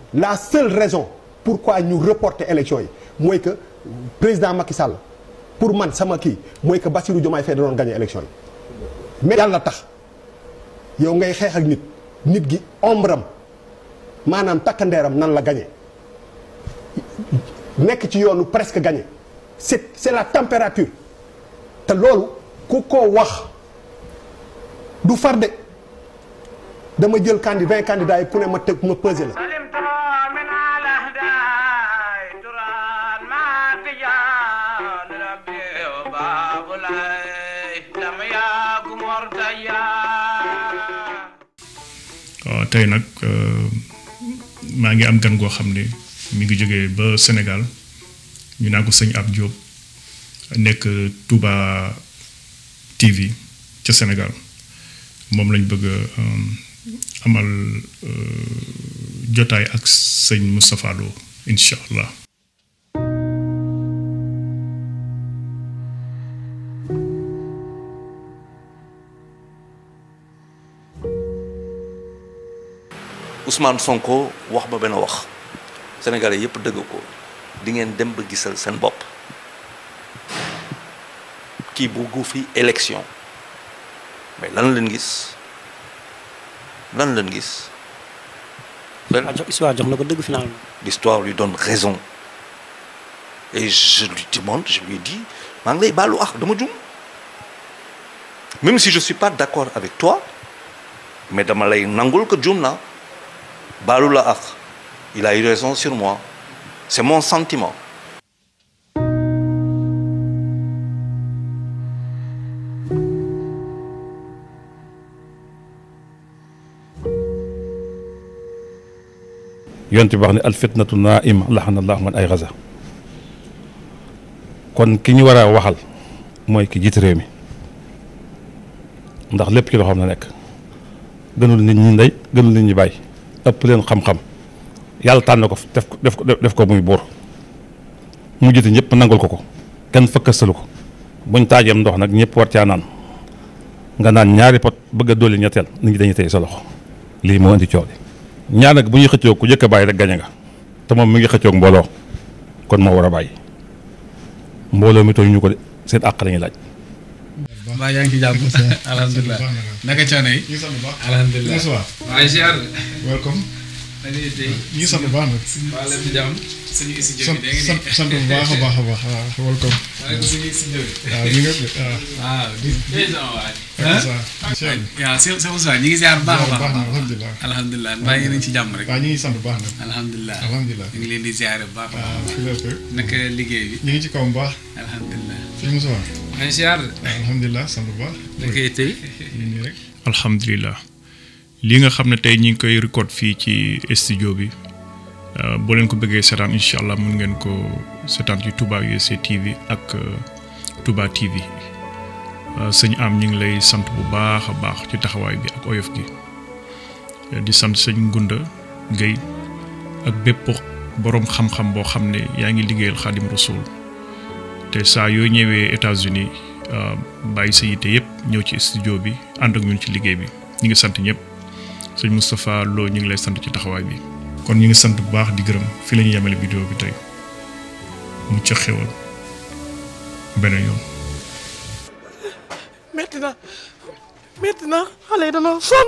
la seule raison pourquoi ñu reporter élection yi mooy que président Macky Sall pour man sama kii mooy que Bassirou Diomaye Faye da doon gagné élection yi mais yàlla tax yow ngay xeex ak nit nit gi ombram maanaam takkandeeram nan la gagné nekk ci yoonu presque gagné c'est c'est la température te loolu ku ko wax du far de dama jël candi vingt candidats yi ku ne ma tëg ma pesé la waaw tey nag maa ngi am gan goo xam ne mi ngi jógee ba Sénégal ñu naa ko sëñ Ab Diop nekk Touba TV ca Sénégal moom lañ bëgg amal jotaay ak sëñ Moustapha Lo incha allah. Ousmane Sonko wax ba benn wax sénégalais yépp dëgg ko di ngeen dem ba gisal seen bopp kii buggu fi élection mais lan leen gis lan leen gis. waaw jox histoire jox na ko dëgg finalement. l'histoire lui donne raison et je lui demande je lui dis maa ngi lay baalu ah dama jum même si je suis pas d'accord avec toi mais dama lay nangul que jum na baalu la ak il a eu raison sur moi c'est mon sentiment yonent bi wax ne al fitnatu naa'ima laxana allahu man ay gaza kon ki ñu war a waxal mooy ki jiite réew mi ndax lépp ci loxoom la nekk gënul nit ñi ndey gënul nit ñi bàyyi ëpp leen xam-xam yàlla tànn ko def ko def ko def ko muy buur mu jiite ñëpp nangul ko ko kenn fëkkastalu ko buñ taajeem ndox nag ñëpp war caa naan nga naan ñaari pot bëgg a dolli ñetteel nit ñi dañuy tey sa loxo lii moo indi coow li ñaar nag bu ñuy xëccoo ku njëkk a bàyyi rek gañe nga te moom mi ngi xëccoog mbooloo kon moo war a bàyyi mbooloo mi tooñ ñu ko de seen àq lañuy laaj. mbaa yaa ngi ci jàmm alhamdulilah naka coono yi. ñu sant bu baax. alhamdulilah waaye ziar. welcome. na ngeen tey. ñu sant bu baax nag. waa lépp jàmm. suñu studio sant bi dégg sant sant bu baax a baax a baax waaw welcome. nga ni suñu studio bi. waaw ñu ngi waaw. waaw di di sama waay. incha allah. waaw c'est c'est ça ñu ngi ziar bu baax a baax baax. na alhamdulilah. alhamdulilah mbaa yéen a ngi ci jàmm rek. waaw ñu ngi sant bu baax nag. alhamdulilah alhamdulilah. ñu ngi leen di ziare bu baax a waaw baax. fi la ko. naka liggéey bi. ñu ngi ci kaw bu baax. alhamdulilah. fi mu soxla. maa ngi ziar. waaw alhamdulilah sant bu baax. naka tey. ñu nii rek. alhamdulilah li nga xam ne tey ñi ngi koy record fii ci studio bi euh, boo leen ko bëggee seetaan incha allah mun ngeen ko seetaan ci Touba USA TV ak euh, Touba TV Euh, sëñ am ñu ngi lay sant bu baax a baax ci taxawaay bi ak oyof gi Euh, di sant sëñ Ngunda Guèye ak bépp borom xam-xam boo xam ne yaa ngi liggéeyal Xaadim Rasul te saa yoo ñëwee États-Unis euh, bàyyi sa yitte yëpp ñëw ci studio bi ànd ak ñun ci liggéey bi ñu ngi sant ñëpp sëñ Moustapha Lo ñu ngi lay sant ci taxawaay bi. kon ñu ngi sant bu baax di gërëm fi la ñu yemale vidéo bi tey mu ca xewal beneen yoon. metti na metti na xale yi danoo sonn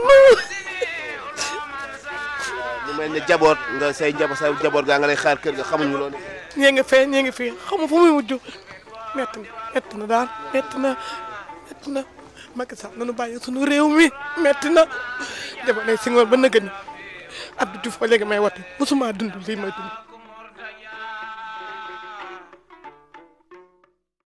mu mel ne jaboot nga say njaboot say jaboot gaa nga lay xaar kër ga xamuñu loolu. ñee ngi fee ñee ngi fii xamu fu muy mujj metti na metti na daal metti na metti na Macky Sall nanu bàyyi sunu réew mi metti na jaboot lay singoor ba nëgëni Abdou Diouf ba léegi may wate musuma dund lii may dund